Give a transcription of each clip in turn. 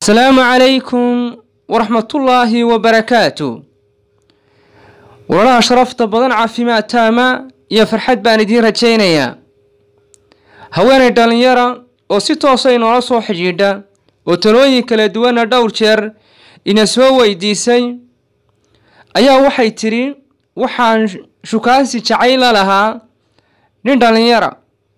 asalaamu calaykum waraxmatullaahi wabarakaatu walaalaha sharafta badan caafimaad taama iyo farxad baan idiin rajaynayaa haweenay dhallinyara oo si toosa inoola soo xidhiidha oo talooyin kala duwana dhowr jeer ina soo weydiisay ayaa waxay tidhi waxaan shukaansi jacayla lahaa nin dhallinyara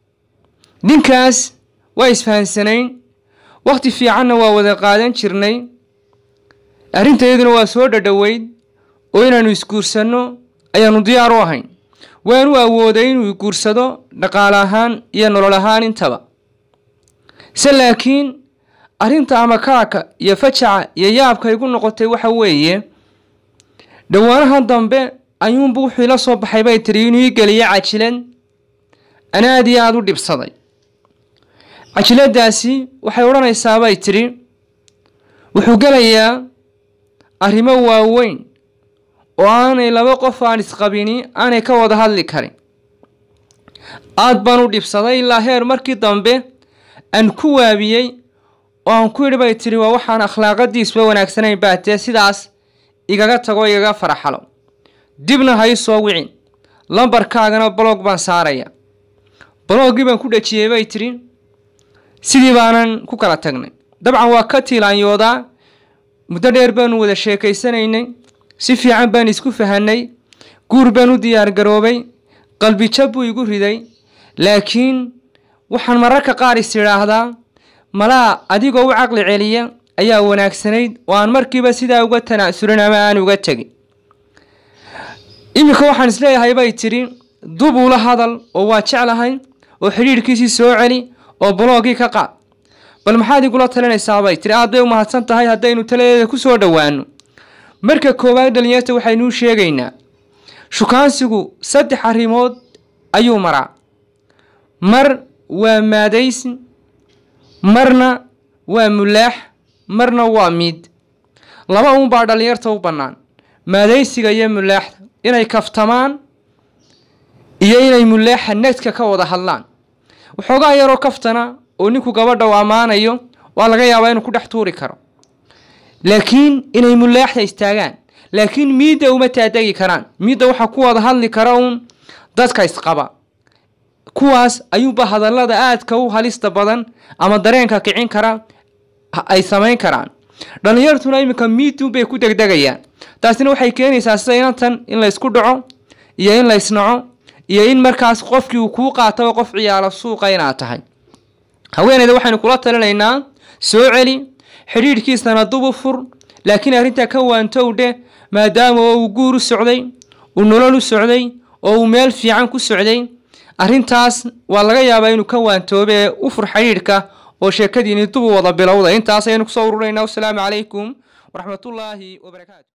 ninkaas waa isfahansanayn wakhti fiicanna waa wada qaadan jirnay arrintayaduna waa soo dhadhoweyd oo inaannu isguursanno ayaannu diyaar u ahayn waanu awooday inuu guursado dhaqaale ahaan iyo nolol ahaan intaba se laakiin arrinta amakaaka iyo fajaca iyo yaabka igu noqotay waxa weeye dhowaanahan dambe ayuunbu wuxuu ila soo baxay bay tidhi inuu ii geliyo cajilad ana aad iyo aada u dhibsaday cajiladaasi waxay odhanaysaa bay tidhi wuxuu gelayaa arrimo waaweyn oo aanay laba qof aan isqabini aanay ka wada hadli karin aad baan u dhibsaday ilaa heer markii dambe aan ku waabiyey oo aan ku yidhi bay tidhi waa waxaan akhlaaqadiisba wanaagsanayn baatee sidaas igaga tago igaga faraxalo dibna ha ii soo wicin lambarkaagana baloog baan saaraya balooggii baan ku dhajiyey bay tidhi sidii baanan ku kala tagnay dabcan waa ka tiilaanyoodaa muddo dheer baanu wada sheekaysanaynay si fiican baan isku fahanay guur baan u diyaargaroobay qalbijab buu igu riday laakiin waxaan mararka qaar is idhaahdaa malaa adigoo u caqli celiya ayaa wanaagsanayd oo aan markiiba sidaa uga tanaasulin ama aan uga tegin iminka waxaan isleeyahay bay tidhi dub ula hadal oo waa jeclahay oo xidhiidhkiisii soo celi oo balooggii ka qaad bal maxaad igula talinaysaa bay tidhi aad bay u mahadsan tahay haddaynu taladeeda ku soo dhowaano marka koowaad dhalinyarta waxaynuu sheegaynaa shukaansigu saddex arrimood ayuu maraa mar waa maadaysi marna waa mulaax marna waa miid laba uunbaa dhallinyarta u bannaan maadaysiga iyo mulaaxda inay kaftamaan iyo inay mulaaxa nadka ka wada hadlaan waxoogaa yaroo kaftana oo ninku gabadha u ammaanayo waa laga yaabaa inuu ku dhex tuuri karo laakiin inay mulaaxda istaagaan laakiin miidda uma taadegi karaan miidda waxaa ku wada hadli kara uun dadka isqaba kuwaas ayuuba hadallada aadka u halista badan ama dareenka kicin kara ay samayn karaan dhallinyartuna iminka miidun bay ku degdegayaan taasina waxay keenaysaa sida inantan in laysku dhaco iyo in laysnaco iyo in markaas qofkii uu kuu qaataba qof ciyaalo suuqa inaad tahay haweeneyda waxaynu kula talinaynaa soo celi xidhiidhkiisana dubu fur laakiin arrintaa ka waantowdhe maadaama oo uu guur u socday uu nolol u socday oo uu meel fiican ku socday arrintaas waa laga yaabaa inuu ka waantoobe ee u fur xidhiidhka oo sheekadiini dubu wada bilowda intaas ayaynu kusoo ururaynaa wasalaamu calaykum waraxmatullaahi wabarakaatu